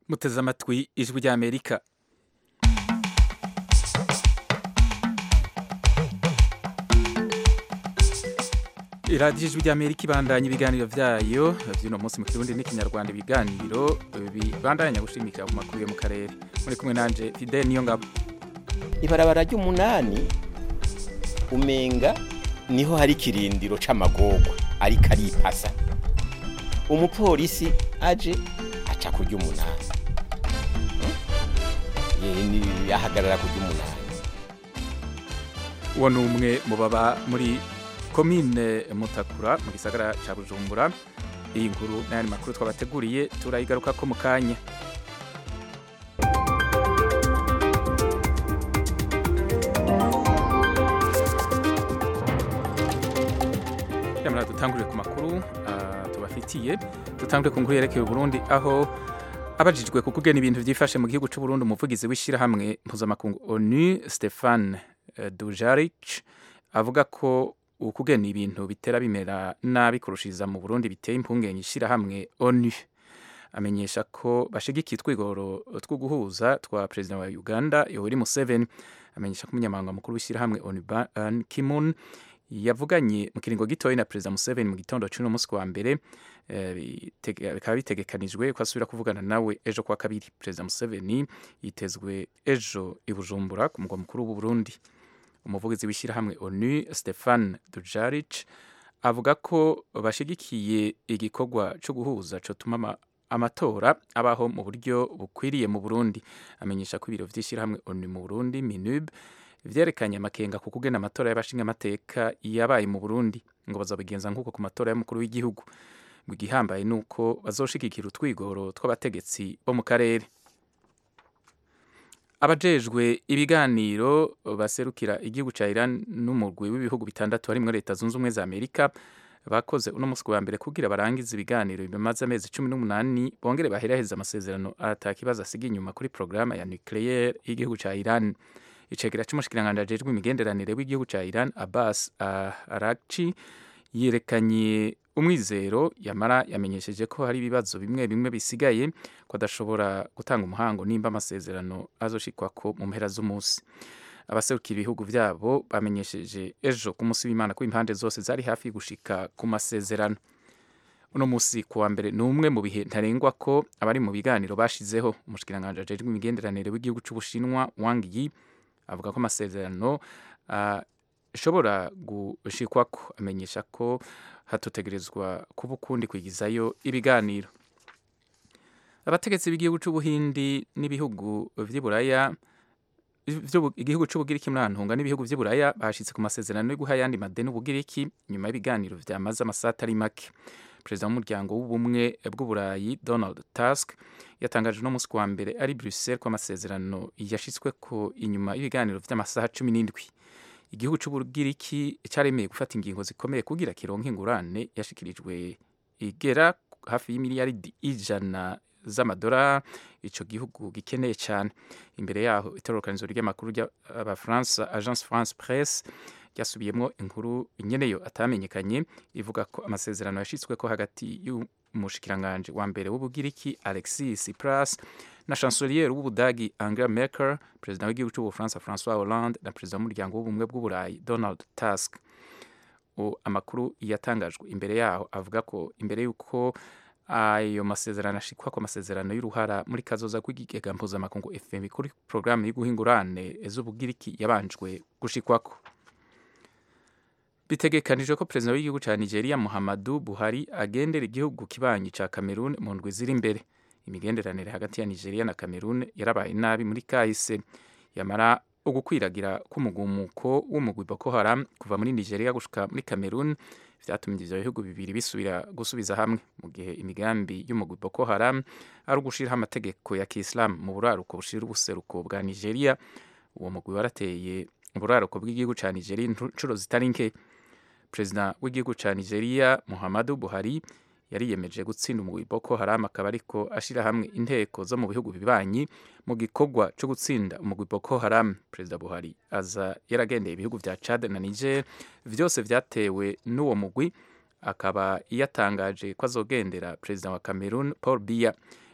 muteze amatwi ijwi ry'amerika iradiyo ijwi ry'amerika ibandanya ibiganiro byayo by'uno munsi mu kirundi n'ikinyarwanda ibiganiro bibandanya gushimikira ku makuru yo mu karere muri kumwe nanje fide niyo ngabo ibarabara ry'umunani umenga niho hari ikirindiro c'amagorwa ariko aripasa umupolisi aje aca ku ry'umunani Hmm? Ye- ahagarara ku ry'umunani uwo ni umwe mu baba muri komine mutakura mu gisagara ca bujumbura iyi nkuru n'ayandi makuru twabateguriye turayigaruka ko mu kanya Yamara dutangurire ku makuru ah, tubafitiye dutangure ku nkuru yerekeye Burundi aho abajijwe ku kugena ibintu byifashe mu gihugu cy'u Burundi umuvugizi w'ishyirahamwe mpuzamakungu ONU Stefan eh, Dujarric avuga ko ukugena ibintu bitera bimera nabi kurushiriza mu Burundi biteye impungenge ishyirahamwe ONU amenyesha ko bashigikiye utwigoro two guhuza twa perezida wa Uganda Yoweri Museveni amenyesha ko umunyamabanga mukuru w'ishyirahamwe ONU Ban Ki-moon yavuganye mu kiringo gitoya na perezida Museveni mu gitondo cy'uno munsi wa mbere eh, bitege- bikaba bitegekanijwe ko asubira kuvugana nawe ejo kwa kabiri perezida Museveni yitezwe ejo i Bujumbura ku mugwa mukuru w'u Burundi umuvugizi w'ishyirahamwe ONU Stefan Dujarric avuga ko bashigikiye igikorwa cyo guhuza cotuma ama- amatora abaho mu buryo bukwiriye mu Burundi amenyesha ko ibiro vy'ishyirahamwe ONU mu Burundi MINUB vyerekanye amakenga ku kugena amatora y'abashingamateka yabaye mu Burundi ngo bazabigenza nk'uko ku matora y'umukuru w'igihugu ngo igihambaye ni uko bazoshigikira utwigoro tw'abategetsi bo mu karere abajejwe ibiganiro baserukira igihugu ca Iran n'umurwi w'ibihugu bitandatu harimwo leta zunze ubumwe za Amerika bakoze uno musi wa mbere kugira barangize ibiganiro bimaze amezi cumi n'umunani bongere baheraheza amasezerano atakibazo asiga inyuma kuri porogaramu ya nucleaire y'igihugu ca Iran icegera c'umushikiranganji ajejwe imigenderanire w'igihugu ca Iran Abbas uh, Araghchi yerekanye umwizero yamara yamenyesheje ko hari ibibazo bimwe bimwe bisigaye ko adashobora gutanga umuhango nimba amasezerano azoshikwako mu mpera z'umunsi abaserukira ibihugu vyabo bamenyesheje ejo ku munsi w'imana ko impande zose zari hafi gushika ku masezerano uno musi ku wa mbere ni umwe mu bihe ntarengwa ko abari mu biganiro bashizeho umushikiranganji ajejwe imigenderanire w'igihugu c'ubushinwa Wang Yi avuga ko amasezerano ah, ashobora gushikwako amenyesha ko hatotegerezwa kuba ukundi kwigizayo ibiganiro abategetsi b'igihugu c'ubuhindi n'ibihugu vy'iburaya vy'ubu- igihugu c'ubugiriki muri antunga n'ibihugu vy'iburaya bashitse ku masezerano yo guha ayandi madeni ubugiriki nyuma y'ibiganiro vyamaze amasaha atari make perezida w'umuryango w'ubumwe bw'uburayi donald tusk yatangaje uno munsi kuwa mbere ari bruxelles ko amasezerano yashitsweko inyuma y'ibiganiro vy'amasaha cumi n'indwi igihugu c'ubugiriki caremeye gufata ingingo zikomeye kugira kironke ingurane yashikirijwe igera hafi y'imiliyaridi ijana z'amadolari ico gihugu gikeneye cyane imbere yaho itororokanizo ry'amakuru ry'abafaransa agence france presse ryasubiyemwo inkuru nyeneyo atamenyekanye ivuga ko amasezerano yashitsweko hagati y'umushikiranganji wa mbere w'ubugiriki alexis tsipras na chancelier w'ubudagi angela merkel perezida w'igihugu c'ubufaransa françois hollande na perezida w'umuryango w'ubumwe bw'uburayi donald tusk O- amakuru yatangajwe imbere yaho avuga ko imbere y'uko ayo masezerano ashikwa ku masezerano y'uruhara muri kazoza kw'igigega mpuzamakungu fm kuri porogaramu y'uguhingurane z'ubugiriki yabanjwe gushikwako bitegekanijwe ko perezida w'igihugu ca nigeria muhammadu buhari agendera igihugu kibanyi ca cameroon mu ndwi ziri imbere imigenderanire hagati ya nigeria na cameroon yarabaye nabi muri kahise yamara ugukwiragira k'umugumuko w'umugwi boko haram kuva muri nigeria gushika muri cameroon vyatumye ivyo bihugu bibiri bisubira gusubiza hamwe mu gihe imigambi y'umugwi boko haram ari ugushiraho amategeko ya kiislamu mu buraruko bushira ubuseruko bwa nigeria uwo mugwi warateye uburaruko bw'igihugu ca nigeria incuro zitari nke perezida w'igihugu ca nigeria muhammadu buhari yariyemeje gutsinda umugwi boko haram akaba ariko ashira hamwe inteko zo mu bihugu bibanyi mu gikorwa co gutsinda umugwi boko haram perezida buhari aza yaragendeye ibihugu vya chad na niger vyose vyatewe n'uwo mugwi akaba yatangaje ko azogendera perezida wa cameroon paul biya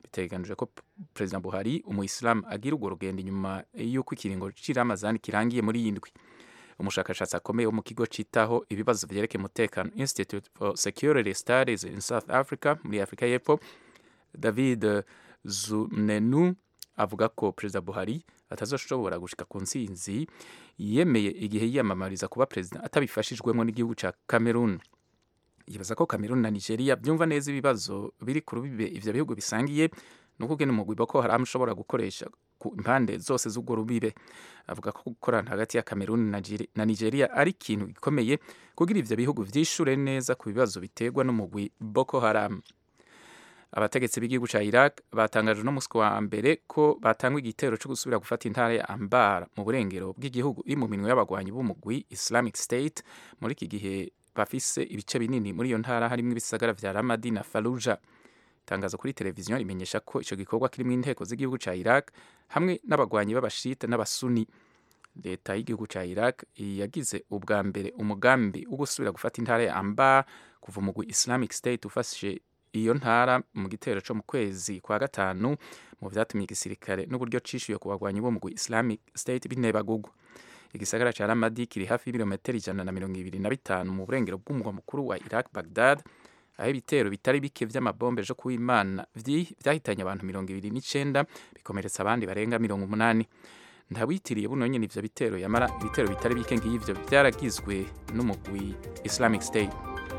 biteganijwe ko perezida buhari umuyisilamu agira urwo rugendo inyuma y'uko ikiringo cy'iramazani kirangiye muri iyi ndwi umushakashatsi akomeye wo mu kigo cyitaho ibibazo byerekeye umutekano institute for security studies in south africa muri afurika y'epfo david zunenu avuga ko perezida buhari atazoshobora gushika ku ntsinzi yemeye igihe yiyamamariza kuba perezida atabifashijwemo n'igihugu cya cameroon yibaza ko cameroon na nigeria byumva neza ibibazo biri ku rubibe ivyo bihugu bisangiye nuko ugena umugwi boko haram ushobora gukoresha ku impande zose z'urwo rubibe avuga ko gukorana hagati ya cameroon na nigeria ari ikintu gikomeye kugira ivyo bihugu vyishure neza ku bibazo biterwa n'umugwi boko haram abategetsi b'igihugu cya iraq batangaje no musi wa mbere ko batangwa igitero cyo gusubira gufata intara ya ambara mu burengero bw'igihugu iri mu minwe y'abagwanyi b'umugwi islamic state muri iki gihe bafise ibice binini muri iyo ntara harimo ibisagara vya ramadi na faluja itangazo kuri televiziyo rimenyesha ko icyo gikorwa kirimo inteko z'igihugu cya iraq hamwe n'abagwanyi b'abashite n'abasuni leta y'igihugu cya iraq yagize ubwa mbere umugambi wo gusubira gufata intara ya amba kuva umugwi islamic state ufashe iyo ntara mu gitero cyo mu kwezi kwa gatanu mu vyatumye igisirikare n'uburyo cishuye ku bagwanyi bo mugwi islamic state binebagugwa igisagara ca ramadi kiri hafi y'ibirometero ijana na mirongo ibiri na bitanu mu burengero bw'umugwa mukuru wa iraq bagdad aho ibitero bitari bike vy'amabombe ejo kuw'imana vyahitanye abantu mirongo ibiri n'icenda bikomeretsa abandi barenga mirongo umunani ntawitiriye buno nyene ivyo bitero yamara ibitero bitari bike ng'ivyo vyaragizwe n'umugwi islamic state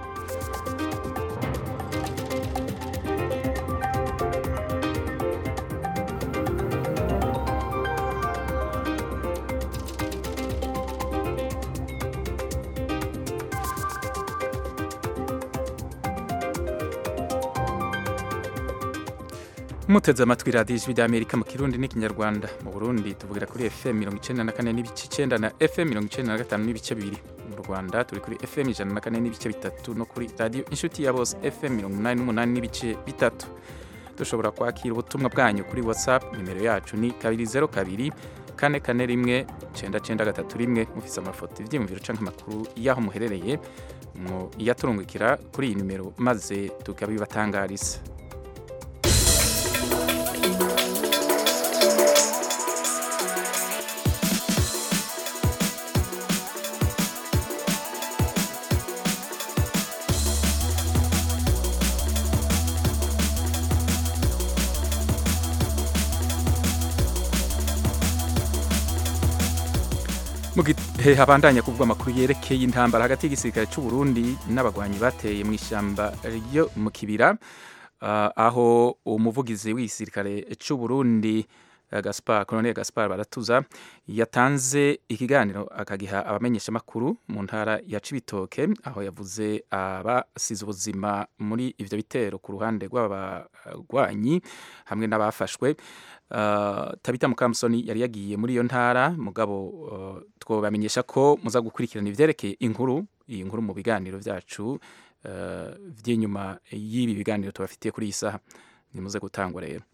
muteze amatwi radiyo ijwi ry'amerika mu kirundi n'ikinyarwanda mu burundi tuvugira kuri fm mirongo icenda na kane n'ibice icenda na fm mirongo icenda na gatanu n'ibice bibiri mu rwanda turi kuri fm ijana na kane n'ibice bitatu no kuri radiyo inshuti ya bose fm mirongo umunani n'umunani n'ibice bitatu dushobora kwakira ubutumwa bwanyu kuri whatsapp nimero yacu ni kabiri zero kabiri kane kane rimwe cenda cenda gatatu rimwe mufise amafoto ivyiyumviro canke amakuru y'aho muherereye mu iyaturungikira kuri iyi nimero maze tukabibatangariza mu gihe habandanya kuvugwa amakuru yerekeye intambara hagati y'igisirikare cy'u Burundi n'abagwanyi bateye mu ishyamba ryo mu kibira uh, aho umuvugizi w'igisirikare cy'u Burundi uh, Gaspar Colonel Gaspar Baratuza yatanze ikiganiro akagiha abamenyeshamakuru mu ntara ya Cibitoke aho yavuze abasize ubuzima muri ivyo bitero ku ruhande rw'abagwanyi hamwe n'abafashwe Uh, tabita mukamusoni yari yagiye muri iyo ntara mugabo uh, twobamenyesha ko muza gukurikirana ivyerekeye inkuru iyi nkuru mu biganiro vyacu uh, vy'inyuma y'ibi biganiro tubafitiye kuri iyi saha nimuze gutangwa rero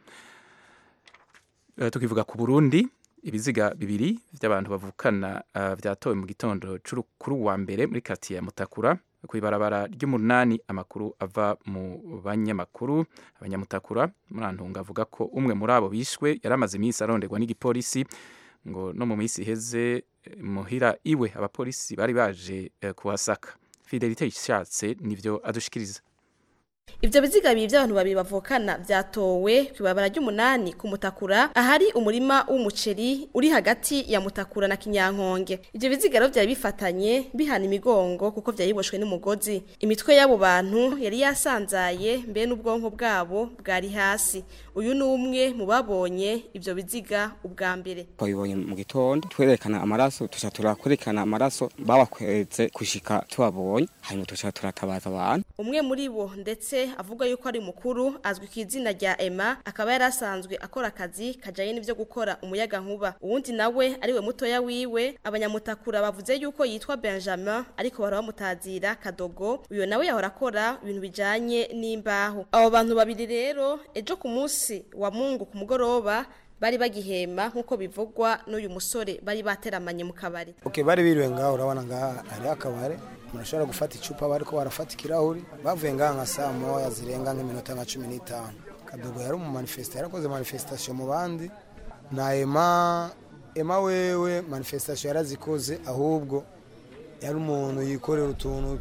uh, tukivuga ku Burundi ibiziga bibiri vy'abantu bavukana uh, vyatowe mu gitondo kuri wa mbere muri quartier ya Mutakura kw'ibarabara ry'umunani amakuru ava mu banyamakuru abanyamutakura murantunga avuga ko umwe muri abo bishwe yaramaze iminsi aronderwa n'igipolisi ngo no mu minsi iheze muhira iwe abapolisi bari baje eh, kuhasaka fidelite ishatse nivyo adushikiriza Ivyo biziga bibiri by'abantu babiri bavukana vyatowe kwibabara ry'umunani ku mutakura ahari umurima w'umuceri uri hagati ya mutakura na kinyankonge. Ivyo biziga rero vyari bifatanye bihana imigongo kuko vyayiboshwe n'umugozi. Imitwe y'abo bantu yari yasanzaye mbe n'ubwonko bwabo bwari hasi. Uyu ni umwe mu babonye ivyo biziga ubwa mbere. twabibonye mu gitondo twerekana amaraso tuca turakwerekana amaraso babakweze kushika tubabonye hanyuma tuca turatabaza abantu Umwe muri bo ndetse avuga yuko ari mukuru azwi ku izina rya Emma akaba yari asanzwe akora akazi kajanye n'ivyo gukora umuyaga nkuba. Uwundi nawe ariwe mutoya wiwe abanyamutakura bavuze yuko yitwa Benjamin ariko bara bamutazira Kadogo. Uyo nawe yahora akora ibintu bijanye n'imbaho. Abo bantu babiri rero ejo ku munsi wa Mungu ku mugoroba bari bagihema nk'uko bivugwa n'uyu musore bari bateramanye mu kabari. Okay, bari biriwe ngaho urabona ngaha hari akabare murashobora gufata icupa bariko barafata ikirahuri bavuye ngaha nka saa moya zirenga nk'iminota nka cumi n'itanu kadogo yari umu manifesta yarakoze manifestation mu bandi na ema ema wewe manifestation yarazikoze ahubwo yari umuntu yikorera utuntu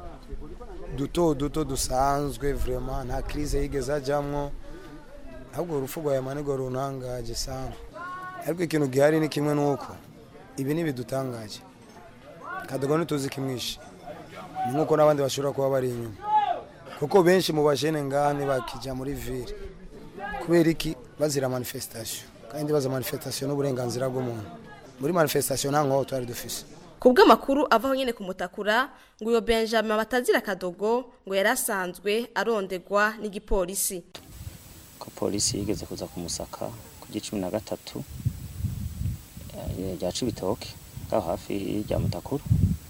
duto duto dusanzwe vraiment nta crise yigeze ajamwo ahubwo urupfu rwa ema nirwo runtangaje sana ariko ikintu gihari ni kimwe nuko ibi ntibidutangaje kadogo ntituzi kimwishe ni nk'uko n'abandi bashobora kuba bari inyuma kuko benshi mu bajene ngani bakijya muri ville kubera iki bazira manifestation kandi baza manifestation n'uburenganzira bw'umuntu muri manifestation nta nkoho twari dufise ku bw'amakuru avaho nyine ku mutakura ngo uyo benjamin batazira kadogo ngo yari asanzwe arondegwa n'igipolisi ko polisi yigeze kuza kumusaka ku cumi na gatatu eh, rya cibitoke ngaho hafi rya mutakura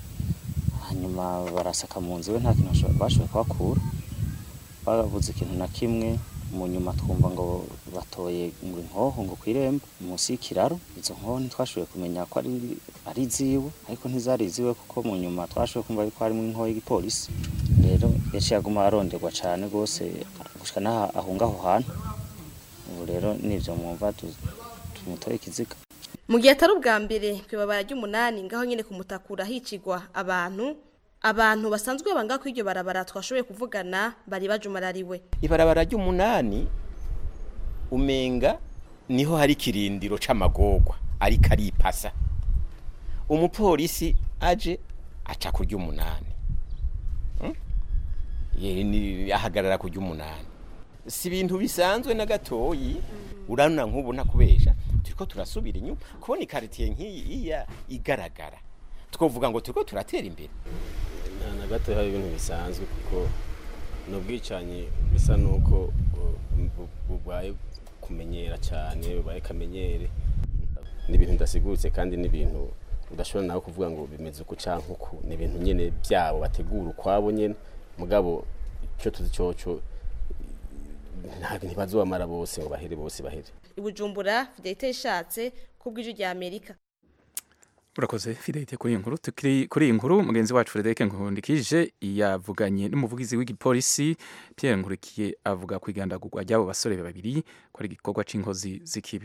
hanyuma barasaka mu nzu we nta kintu bashoboye- bashoboye kuhakura babuze ikintu na kimwe mu nyuma twumva ngo batoye ngo inkoho ngo kw'irembo munsi y'ikiraro izo nkoho ntitwashoboye kumenya ko ari ari iziwe ariko ntizari iziwe kuko mu nyuma twashoboye kumva yuko harimo inkoho y'igipolisi rero yaciye aguma aronderwa cane rwose gushika n'aho ahunga aho hantu ubu rero nivyo mwumva tu- tumutoye ikiziga mu gihe atari ubwa mbere ku ibabara ry'umunani ngaho nyine ku mutakura hicigwa abantu abantu basanzwe banga ko iryo barabara twashoboye kuvugana bari bajumarariwe ibarabara ry'umunani umenga niho hari ikirindiro c'amagorwa ariko aripasa umupolisi aje aca ku ry'umunani Hmm? Ye, ni- ahagarara ku ry'umunani si ibintu bisanzwe na gatoyi urabona nk'ubu ntakubesha turiko turasubira inyuma kubona ikaritiye nk'iyi iya igaragara twovuga ngo turiko turatera imbere nta na gato hari ibintu bisanzwe kuko ni ubwicanyi bisa n'uko uh, bu- bubaye kumenyera cyane bubaye kamenyere ni ibintu bidasiguritse kandi ni ibintu udashobora nawe kuvuga ngo bimeze uku canke uku ni ibintu nyene byabo bategura ukwabo nyene mugabo icyo tuzi coco ntabwo ntibazobamara bose ngo bahere bose bahere i bujumbura fidelite ishatse ku bw'ijwi rya amerika urakoze fidelite kuri iyi nkuru tukiri kuri iyi nkuru mugenzi wacu Frederic Nkundikije yavuganye n'umuvugizi w'igipolisi Pierre Nkurikiye avuga ku igandagurwa ry'abo basore babiri ko ari igikorwa c'inkozi z'ikibi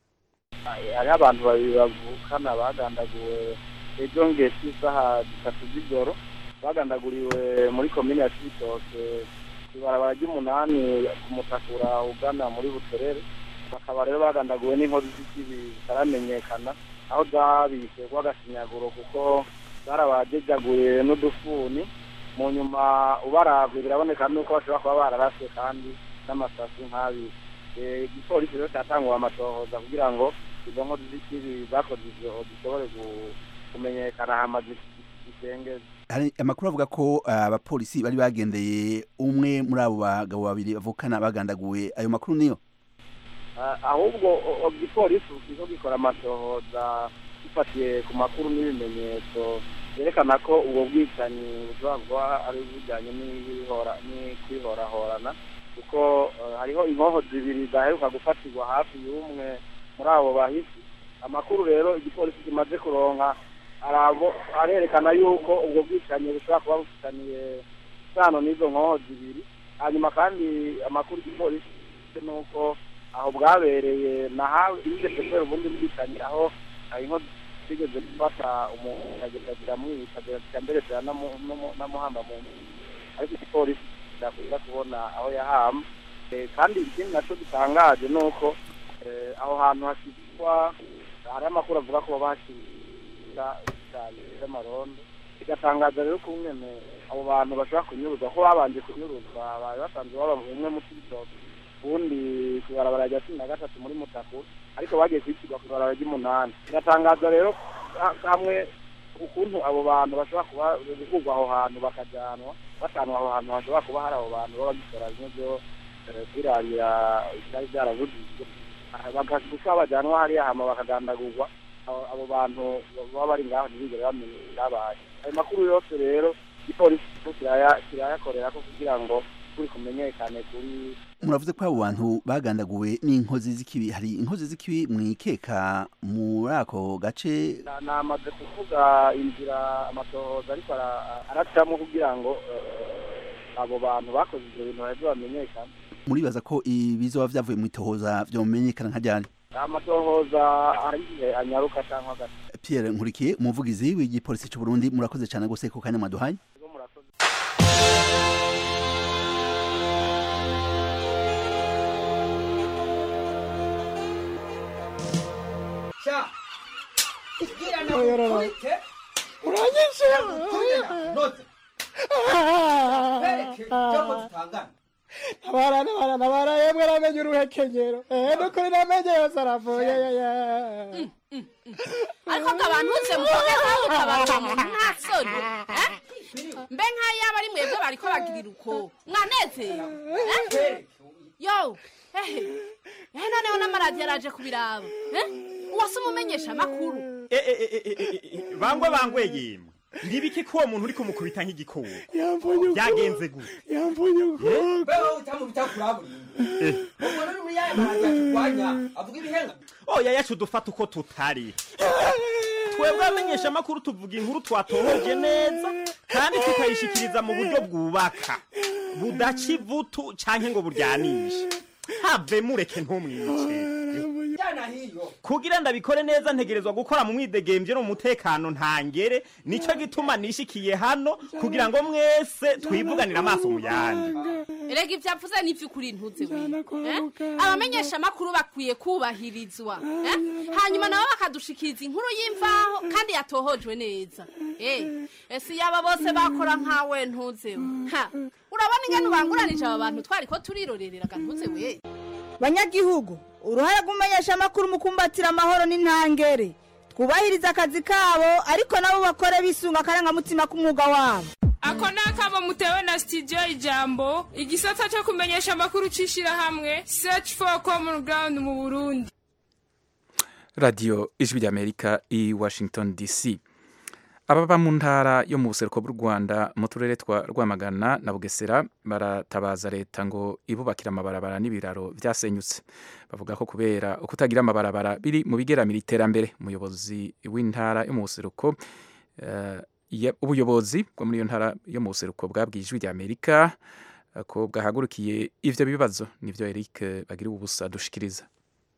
hariho abantu babiri bavukana bagandaguwe ejo ngesi isaha zitatu z'ijoro bagandaguriwe muri komine ya cibitoke ibarabara ry'umunani ku mutakura ugana muri buterere bakaba rero bagandaguwe n'inkozi z'ikibi zitaramenyekana aho zabishe rw'agashinyaguro kuko zarabajejaguye n'udufuni mu nyuma ubaravye biraboneka nuko bashobora kuba bararaswe kandi n'amasasu nk'abiri Eh, igipolisi rero cyatanguwe amatohoza kugira ngo izo nkozi z'ikibi zakoze ivyo zishobore gu- kumenyekana hama zisengeze hari amakuru avuga ko ah, abapolisi bari bagendeye umwe muri abo bagabo babiri bavukana bagandaguwe ayo makuru niyo Ah, ahubwo o- o- igipolisi kizo gikora amatohoza gifatiye ku makuru n'ibimenyetso byerekana ko ubwo bwicanyi bushobora kuba ari bujyanye n'ibihora- n'ukwihorahorana kuko eh, hariho inkoho zibiri zaheruka gufatirwa hafi y'umwe muri abo bahisi amakuru rero igipolisi kimaze kuronka arabo arerekana yuko ubwo bwicanyi bushobora kuba bufitaniye isano n'izo nkoho zibiri hanyuma kandi amakuru igipolisi gifite ni uko aho bwabereye nahawe yigeze kubera ubundi bwicanyi aho inkozi zigeze gufata umuntu agenda ziramwica zirasika mbere ziranamuhamba mu nzu ariko igipolisi kidakunda kubona aho yahamba Eh, kandi ikindi nacyo gitangaje ni uko eh, aho hantu hashyirwa hari amakuru avuga ko bashyira icyayi cy'amarondo bigatangaza rero ko umwene abo bantu bashobora kunyuruzwa ko babanje kunyuruzwa bari basanzwe baba umwe mu kibitoki ubundi ku ibarabara rya cumi na gatatu muri mutaku ariko bagiye kwishyurwa ku ibarabara ry'umunani biratangaza rero ha- hamwe ukuntu abo bantu bashobora kuba gukurwa aho hantu bakajyanwa batanwa aho hantu hashobora kuba hari abo bantu baba bagikora bimwe byo eh, kwirarira byari byaravugijwe gusa bajyanwa hariya hama bakagandagurwa abo abo bantu baba bari ngaho ntibigere bamenya ibyabaye ayo makuru yose rero igipolisi kiraya- kirayakorera ko kugira ngo kuri kumenyekane kuri muravuze ko abo bantu bagandaguwe n'inkozi z'ikibi hari inkozi z'ikibi mwikeka muri ako gace Na- namaze kuvuga inzira amatohoza ariko ara- aracamo kugira ngo eh, abo bantu bakoze ibyo bintu baheze bamenyekane muribaza ko ibizoba vyavuye mu itohoza vyomenyekana nka ryari amatohoza hari igihe anyaruka cyangwa agata Pierre Nkurikiye umuvugizi w'igipolisi cy'u Burundi murakoze cyane gose ku kanya mwaduhaye ntabara ntabara ntabara yemwe namenye uruhekenyero ehe nukuri namenye yose aravuye ariko ngo abantu bose muvuge nkaho mutabaza mu nta soni eh? mbe nk'ayo yaba ari mwebwe bariko bagirira uko mwanezero eh? yo ehe ehe noneho n'amaradiyo araje kubiraba eh? uwase umumenyesha amakuru bangwe bangwe yemwe ndibiki ko uwo muntu uri kumukubita nk'igikoko yamvunye ukuboko byagenze gute yamvunye ukuboko oya yacu dufata uko tutari twebwe abamenyesha amakuru tuvuga inkuru twatohoje neza kandi tukayishikiriza mu buryo bwubaka budaca ivutu canke ngo buryanishe have mureke ntumwice kugira ndabikore neza ntegerezwa gukora mu mwidegemvye no mu mutekano ntangere nico gituma nishikiye hano kugira ngo mwese twivuganire amaso mu yandi erega ibyo avuze ni iby'ukuri ntuze we eh? abamenyesha amakuru bakwiye kubahirizwa eh? hanyuma nabo bakadushikiriza inkuru y'imvaho kandi yatohojwe neza Eh, ese yaba bose bakora nkawe ntuze we Ha, urabona ingene ubanguranije aba bantu twari ko turirorereraga ntuze we banyagihugu uruhare rw'umumenyesha amakuru mu kumbatira amahoro n'intangere twubahiriza akazi kabo ariko nabo bakore bisunga akarangamutima k'umwuga wabo ako ni akamo mutewe na studio ijambo igisata cyo kumenyesha amakuru c'ishirahamwe search for common ground mu burundi radiyo ijwi ry'amerika i washington dc ababa mu ntara yo mu buseruko bw'u rwanda mu turere twa rwamagana na bugesera baratabaza leta ngo ibubakire amabarabara n'ibiraro byasenyutse bavuga ko kubera kutagira amabarabara biri mu bigeramira iterambere umuyobozi w'intara yo mu buseruko eh, ya- ubuyobozi bwo muri iyo ntara yo mu buseruko bwabwiye ijwi ry'amerika eh, ko bwahagurukiye ivyo bibazo nivyo eric bagira ubusa dushikiriza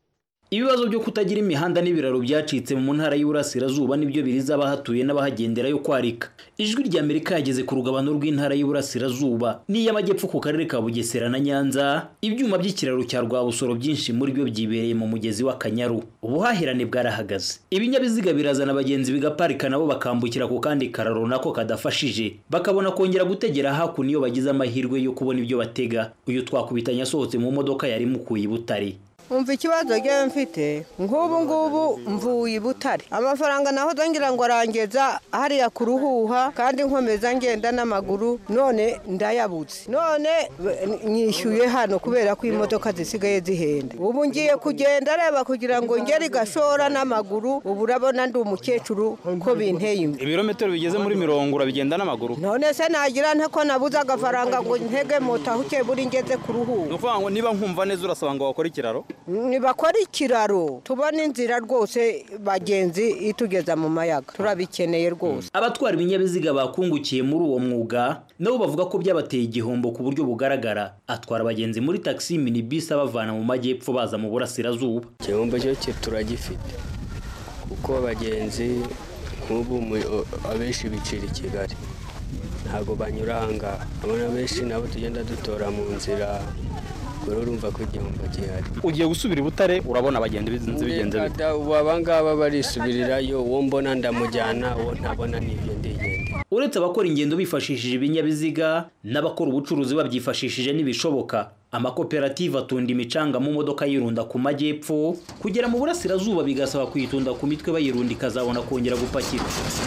ibibazo byo kutagira imihanda n'ibiraro byacitse mu ntara y'Iburasirazuba nibyo biriza abahatuye n'abahagendera yo kwarika ijwi rya Amerika yageze ku rugabano rw'intara y'Iburasirazuba n'iy'amajyepfo ku karere ka Bugesera na Nyanza ibyuma by'ikiraro cya Rwabusoro byinshi muri byo byibereye mu mugezi w'Akanyaru ubuhahirane bwarahagaze ibinyabiziga birazana abagenzi bigaparika nabo bakambukira ku kandi kararo nako kadafashije bakabona kongera gutegera hakuno iyo bagize amahirwe yo kubona ibyo batega uyu twakubitanye asohotse mu modoka yari mukuye i Butare umva ikibazo ngewe mfite nk'ubu ngubu mvuye i butare amafaranga naho ngira ngo arangeza hariya ku ruhuha kandi nkomeza ngenda n'amaguru none ndayabutse none nyishyuye hano kubera ko imodoka zisigaye zihenda ubu ngiye kugenda areba kugira ngo ngere igashora n'amaguru ubu urabona ndi umukecuru ko binteye imbere ibirometero bigeze muri mirongo urabigenda n'amaguru none se nagira nte ko nabuze agafaranga ngo ntege moto aho ukeye buri ngeze ku ruhuha ni ukuvuga ngo niba nkumva neza urasaba ngo wakore ikiraro ntibakora ikiraro tubona inzira rwose bagenzi itugeza mu mayaga turabikeneye rwose abatwara ibinyabiziga bakungukiye muri uwo mwuga nabo bavuga ko byabateye igihombo ku buryo bugaragara atwara abagenzi muri taxi minibus abavana mu majyepfo baza mu burasirazuba igihombo cyo cyo turagifite kuko abagenzi nk'ubu mu- abenshi bicira i kigali ntabwo banyura ahangaha abona benshi nabo tugenda dutora mu nzira ubwo rero urumva ko igihombo gihari ugiye gusubira i butare urabona abagenzi bizinze bigenze bite Reka da, ubu abangaba barisubirirayo uwo mbona ndamujyana uwo ntabona n'ibyo ndigenda uretse abakora ingendo bifashishije ibinyabiziga n'abakora ubucuruzi babyifashishije n'ibishoboka amakoperative atunda imicanga mu modoka yirunda ku majyepfo kugera mu burasirazuba bigasaba kuyitunda ku mitwe bayirunda ikazabona kongera gupakira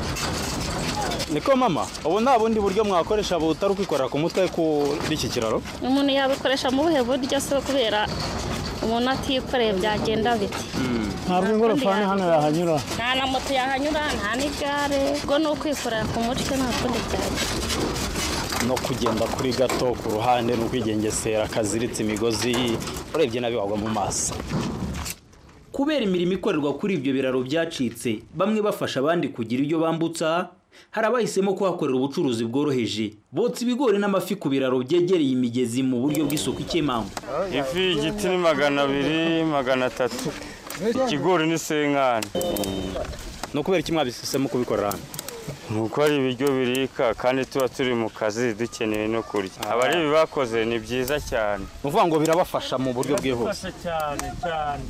niko mama ubu nta bundi buryo mwakoresha butari ukwikorera ku mutwe kuri iki kiraro umuntu yabikoresha mu buhe buryo se kubera umuntu atikoreye byagenda biti ntabwo ingorofani hano yahanyura nta na moto yahanyura nta n'igare ubwo ni ukwikorera ku mutwe nta kundi byagenda no kugenda kuri gato ku ruhande ni ukwigengesera kaziritse imigozi urebye nabi wagwa mu maso kubera imirimo ikorerwa kuri ibyo biraro byacitse bamwe bafasha abandi kugira ibyo bambutsa hari abahisemo kuhakorera ubucuruzi bworoheje botsa ibigori n'amafi ku biraro byegereye imigezi mu buryo bw'isuku ikemangwa ifi igiti ni magana abiri magana atatu ikigori ni senkani ni ukubera iki mwabihisemo kubikorera hano ni uko ari ibiryo birika kandi tuba turi mu kazi dukeneye no kurya abari bakoze ni byiza cyane ni ukuvuga ngo birabafasha mu buryo bwihuse cyane cyane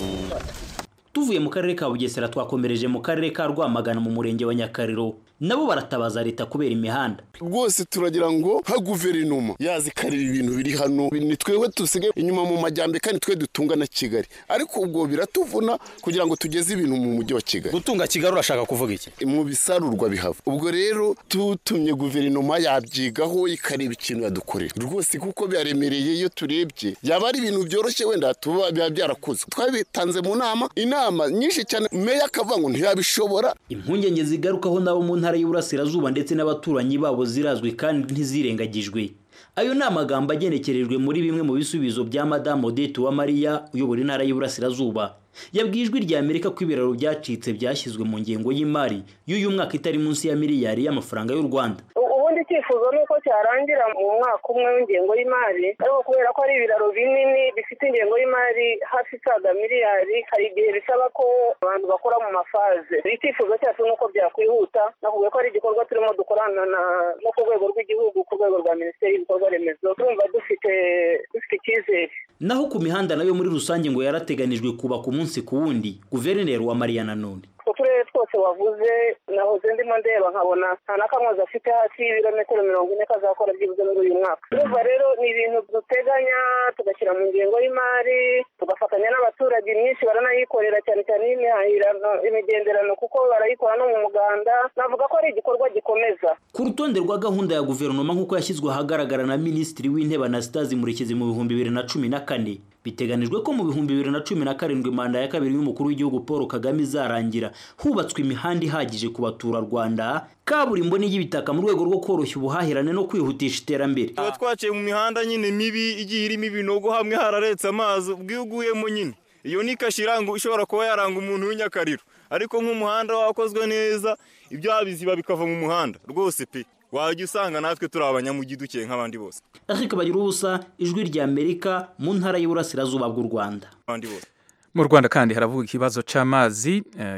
tuvuye mu karere ka bugesera twakomereje mu karere ka rwamagana mu murenge wa nyakariro nabo baratabaza leta kubera imihanda rwose turagira ngo nka guverinoma yazikarira ibintu biri hano ni twebwe dusigaye inyuma mu majyambere kandi twe dutunga na kigali ariko ubwo biratuvuna kugira ngo tugeze ibintu mu mujyi wa kigali gutunga kigali urashaka kuvuga iki mu bisarurwa bihava ubwo rero tutumye guverinoma yabyigaho ikareba ikintu yadukorera rwose kuko byaremereye iyo turebye yaba ari ibintu byoroshye wenda tuba biba byarakozwe twabitanze mu nama inama nyinshi cyane meya akavuga ngo ntiyabishobora impungenge zigarukaho nabo mu ntara y'uburasirazuba ndetse n'abaturanyi babo zirazwi kandi ntizirengagijwe ayo ni amagambo agenekerejwe muri bimwe mu bisubizo bya madamu odette uwamariya uyobora intara y'uburasirazuba yabwiye ijwi rya amerika ko ibiraro byacitse byashyizwe mu ngengo y'imari y'uyu mwaka itari munsi ya miliyari y'amafaranga y'u rwanda ubundi icyifuzo ni uko cyarangira mu mwaka umwe w'ingengo y'imari ariko kubera ko ari ibiraro binini bifite ingengo y'imari hafi isaga miliyari hari igihe bisaba ko abantu bakora mu mafaze icyifuzo cyacu ni uko byakwihuta nakuvuga ko ari igikorwa turimo dukorana no ku rwego rw'igihugu ku rwego rwa minisiteri y'ibikorwa remezo turumva dufite dufite icyizere naho ku mihanda nayo muri rusange ngo yarateganijwe kubaka umunsi ku wundi guverineri wa mariya nanone uturere twose wavuze nahoze ndimo ndeba nkabona nta na kamwe afite hafi y'ibirometero mirongo ine kazakora byibuze muri uyu mwaka urumva rero ni ibintu duteganya tugashyira mu ngengo y'imari tugafatanya n'abaturage myinshi baranayikorera cyane cyane y'imihahirano imigenderano kuko barayikora no mu muganda navuga ko ari igikorwa gikomeza ku rutonde rwa gahunda ya guverinoma nk'uko yashyizwe ahagaragara na minisitiri w'intebe anastase murekezi mu bihumbi bibiri na cumi na kane biteganijwe ko mu bihumbi bibiri na cumi na karindwi manda ya kabiri y'umukuru w'igihugu paul kagame izarangira hubatswe imihanda ihagije ku baturarwanda kaburimbo n'iy'ibitaka mu rwego rwo koroshya ubuhahirane no kwihutisha iterambere tuba twaciye mu mihanda nyine mibi igiye irimo ibinogo hamwe hararetse amazi ubwiguyemo nyine iyo ni kashi iranga ishobora kuba yaranga umuntu w'inyakariro ariko nk'umuhanda wakozwe neza ibyo biziba bikava mu muhanda rwose pe wajya usanga natwe turi abanyamugi dukeye nk'abandi bose ariko bagira ubusa ijwi rya amerika mu ntara y'uburasirazuba bw'u rwanda abandi bose mu rwanda kandi haravuga ikibazo cy'amazi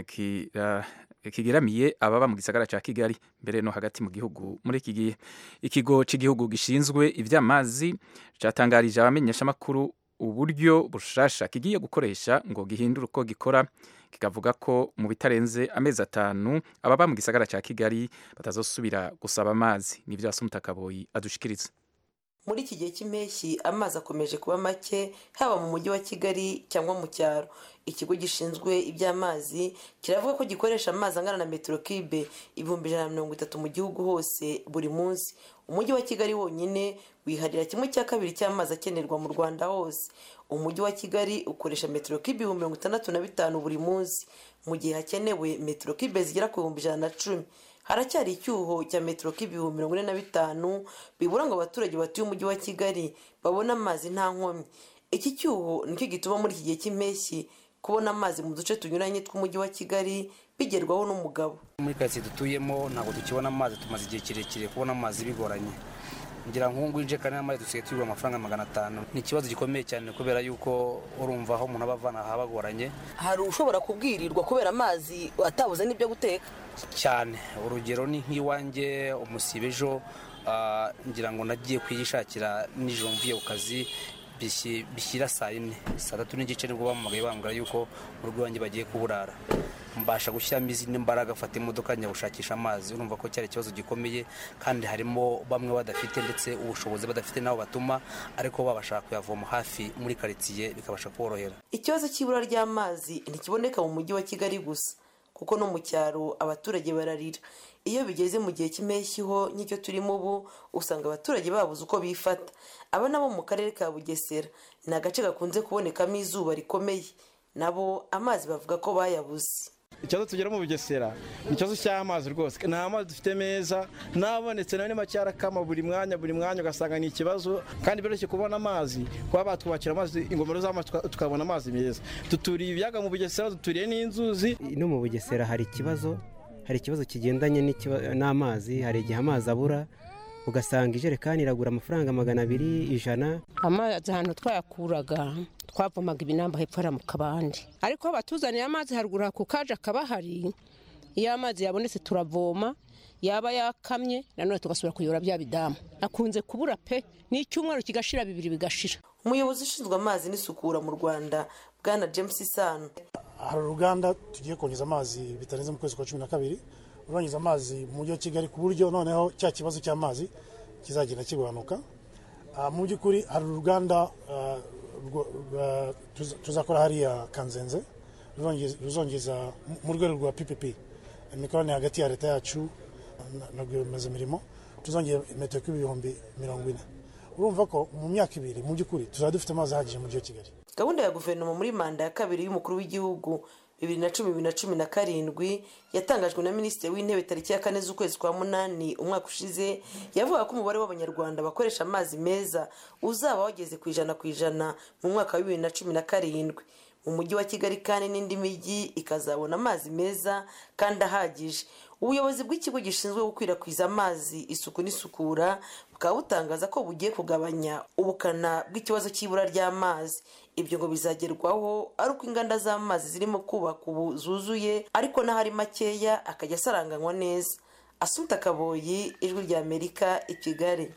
kigeramiye ababa mu gisagara cya kigali mbere no hagati mu gihugu muri iki gihe ikigo cy'igihugu gishinzwe iby'amazi cyatangarije abamenyeshamakuru uburyo bushasha kigiye gukoresha ngo gihindure uko gikora kikavuga ko mu bitarenze amezi atanu ababa mu gisagara cya kigali batazosubira gusaba amazi nibyo Kaboyi adushikiriza muri iki gihe cy'impeshyi amazi akomeje kuba make haba mu mujyi wa kigali cyangwa mu cyaro ikigo gishinzwe iby'amazi kiravuga ko gikoresha amazi angana na metero kibe ibihumbi ijana na mirongo itatu mu gihugu hose buri munsi umujyi wa kigali wonyine wiharira kimwe cya kabiri cy'amazi akenerwa mu rwanda hose umujyi wa kigali ukoresha metero kibe ibihumbi mirongo itandatu na bitanu buri munsi mu gihe hakenewe metero kibe zigera ku bihumbi ijana na cumi haracyari icyuho cya metero k'ibihumbi mirongo ine na bitanu bibura ngo abaturage batuye umujyi wa kigali babone amazi nta nkomyi iki cyuho nicyo gituma muri iki gihe cy'impeshyi kubona amazi mu duce tunyuranye tw'umujyi wa kigali bigerwaho n'umugabo muri karitsiye dutuyemo ntabwo tukibona amazi tumaze igihe kirekire kubona amazi bigoranye ngira ngo ngubu injekani y'amazi dusigaye tugura amafaranga magana atanu ni ikibazo gikomeye cyane kubera yuko urumva aho umuntu aba avana haba hagoranye hari ushobora kubwirirwa kubera amazi atabuze n'ibyo guteka cyane urugero ni nk'iwanjye umusibe ejo ngira ngo nagiye kuyishakira nijoro mvuye ku kazi bishyira saa yine saa tatu n'igice nibwo bamuhamagaye bambwira yuko mu rugo iwanjye bagiye kuburara mbasha gushyiramo izindi mbaraga afata imodoka njya gushakisha amazi urumva ko cyari ikibazo gikomeye kandi harimo bamwe badafite ndetse ubushobozi badafite n'abo batuma ariko babasha kuyavoma hafi muri karitsiye bikabasha kuborohera ikibazo cy'ibura ry'amazi ntikiboneka mu mujyi wa kigali gusa kuko no mu cyaro abaturage bararira iyo bigeze mu gihe cy'impeshyi ho nk'icyo turimo ubu usanga abaturage babuze uko bifata aba nabo mu karere ka bugesera ni agace gakunze kubonekamo izuba rikomeye nabo amazi bavuga ko bayabuze ikibazo tugira mu bugesera ni ikibazo cy'amazi rwose nta mazi dufite meza n'abonetse nayo ni make arakama buri mwanya buri mwanya ugasanga ni ikibazo kandi biroroshye kubona amazi kuba batwubakira amazi ingomero z'amazi tukabona amazi meza duturiye ibiyaga mu bugesera duturiye n'inzuzi no mu bugesera hari ikibazo hari ikibazo kigendanye n'ikiba- n'amazi hari igihe amazi abura ugasanga ijerekani iragura amafaranga magana abiri ijana amazi ahantu twayakuraga twavomaga ibinamba hepfo hariya mu kabande ariko aho batuzaniye amazi haruguru ku kaje akaba hari iyo amazi yabonetse turavoma yaba yakamye nanone tugasubira kuyora bya bidamu akunze kubura pe n'icyumweru kigashira bibiri bigashira umuyobozi ushinzwe amazi n'isukura mu rwanda bwana james sano hari uruganda tugiye kongeza amazi bitarenze mu kwezi kwa cumi na kabiri rurongeza amazi mu mujyi wa kigali ku buryo noneho cya kibazo cy'amazi kizagenda kigabanuka Ah, mu by'ukuri hari uruganda ah, rwo- rwa- tuza- tuzakora hariya kanzenze ruzongeza- ruzongeza mu- mu rwego rwa ppp imikoranire hagati ya leta yacu na- na rwiyemezamirimo tuzongera metero kuri ibihumbi mirongo ine urumva ko mu myaka ibiri mu by'ukuri tuzaba dufite amazi ahagije mu mujyi wa kigali gahunda ya guverinoma muri manda ya kabiri y'umukuru w'igihugu bibiri na cumi bibiri na cumi na karindwi yatangajwe na minisitiri w'intebe tariki ya kane z'ukwezi kwa munani umwaka ushize yavuga ko umubare w'abanyarwanda bakoresha amazi meza uzaba wageze ku ijana ku ijana mu mwaka wa bibiri na cumi na karindwi mu mujyi wa kigali kandi n'indi mijyi ikazabona amazi meza kandi ahagije ubuyobozi bw'ikigo gishinzwe gukwirakwiza amazi isuku n'isukura bukaba butangaza ko bugiye kugabanya ubukana bw'ikibazo cy'ibura ry'amazi ibyo ngo bizagerwaho ari uko inganda z'amazi zirimo kubaka ubu zuzuye ariko n'ahari makeya akajya asaranganywa neza asuta kaboyi ijwi rya amerika i kigali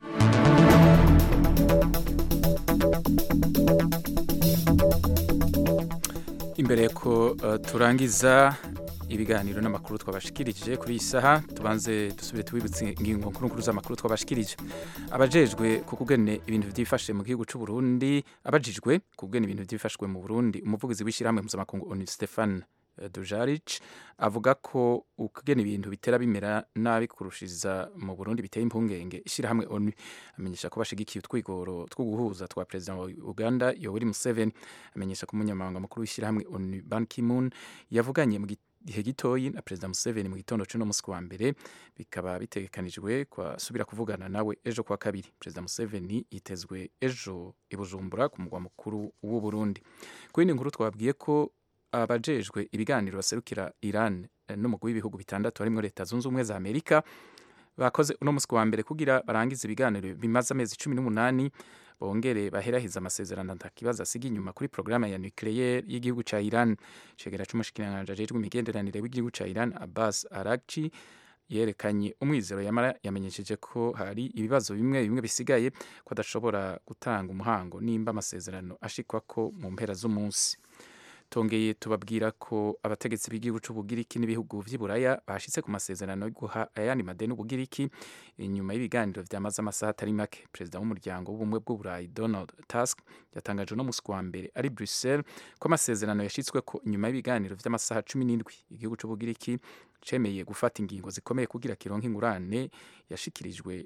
imbere ko uh, turangiza ibiganiro n'amakuru twabashikirije kuri iyi saha tubanze dusubire tubibutse ingingo nkuru nkuru z'amakuru twabashikirije abajejwe ku kugene ibintu byifashe mu gihugu cy'u Burundi abajijwe ku kugena ibintu byifashwe mu Burundi umuvugizi w'ishyirahamwe mpuzamakungu ONU Stefan Dujaric avuga ko ukugena ibintu bitera bimera nabi kurushiriza mu Burundi biteye impungenge ishyirahamwe ONU amenyesha ko bashigikiye utwigoro two guhuza twa perezida wa Uganda Yoweri Museveni amenyesha ko umunyamabanga mukuru w'ishyirahamwe ONU Ban Ki-moon yavuganye mu gihe gitoyi na perezida Museveni mu gitondo cy'uno munsi wa mbere bikaba bitegekanijwe kwasubira kuvugana nawe ejo kwa kabiri perezida Museveni yitezwe ejo i Bujumbura ku mugwa mukuru w'u Burundi ku yindi nkuru twabwiye ko abajejwe ibiganiro baserukira Iran eh, n'umugwi w'ibihugu bitandatu harimo leta zunze ubumwe za Amerika bakoze uno munsi wa mbere kugira barangize ibiganiro bimaze amezi cumi n'umunani bongere baherahiza amasezerano ntakibazo asiga inyuma kuri porogaramu ya nucleaire y'igihugu ca Iran cegera c'umushikiranganji ajejwe imigenderanire w'igihugu ca Iran Abbas Araghchi yerekanye umwizero yamara yamenyesheje ko hari ibibazo bimwe bimwe bisigaye ko adashobora gutanga umuhango nimba amasezerano ashikwa ko mu mpera z'umunsi tongeye tubabwira ko abategetsi b'igihugu c'ubugiriki n'ibihugu vy'iburaya bashitse ku masezerano yo guha ayandi madeni ubugiriki inyuma y'ibiganiro vyamaze amasaha atari make perezida w'umuryango w'ubumwe bw'uburayi donald tusk yatangaje no musi wa mbere ari bruxelles ko amasezerano yashitswe ko inyuma y'ibiganiro vy'amasaha cumi n'indwi igihugu c'ubugiriki cemeye gufata ingingo zikomeye kugira kironke ingurane yashikirijwe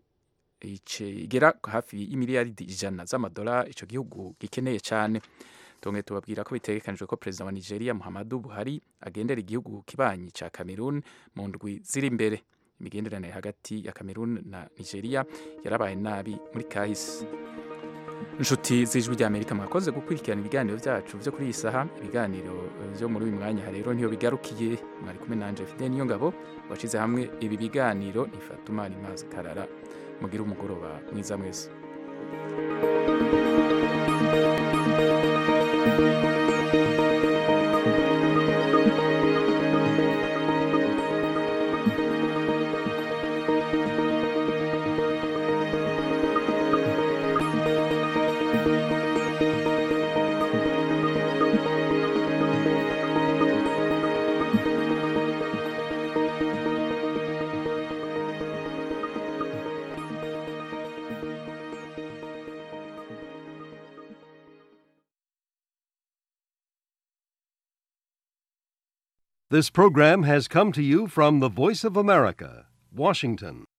igera hafi y'imiliyaridi ijana z'amadolari ico gihugu gikeneye cane tonge tubabwira ko bitegekanijwe ko perezida wa nigeria muhammadu buhari agendera igihugu kibanyi ca cameroon mu ndwi ziri imbere imigenderanire hagati ya cameroon na nigeria yarabaye nabi muri kahise inshuti z'ijwi rya amerika mwakoze gukurikirana ibiganiro byacu byo kuri iyi saha ibiganiro byo muri uyu mwanya rero niyo bigarukiye mwari kumwe nanje fide niyo ngabo washize hamwe ibi biganiro ni fatuma rimazi karara mugire umugoroba mwiza mwese This program has come to you from the Voice of America, Washington.